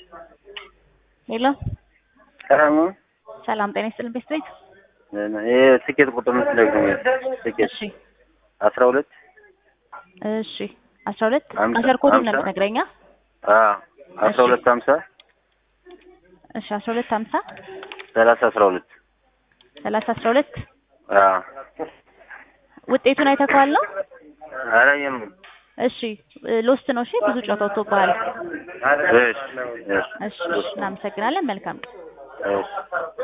ሄሎ ሰላም ነው። ሰላም ጤና ይስጥልን ቤት ቤት ይሄ ትኬት ቁጥር ምስለግ ነው። ትኬት እሺ አስራ ሁለት እሺ አስራ ሁለት አምሳ- አሸር ኮዱን ነው አምሳ? የምትነግረኛ አዎ አስራ ሁለት ሀምሳ እሺ አስራ ሁለት ሀምሳ ሰላሳ አስራ ሁለት ሰላሳ አስራ ሁለት አዎ ውጤቱን አይተኸዋል ነው አላየም። እሺ ሎስት ነው እሺ ብዙ ጨዋታ ወጥቶብሃል እሺ እሺ እሺ እሺ እናመሰግናለን መልካም ቀን እሺ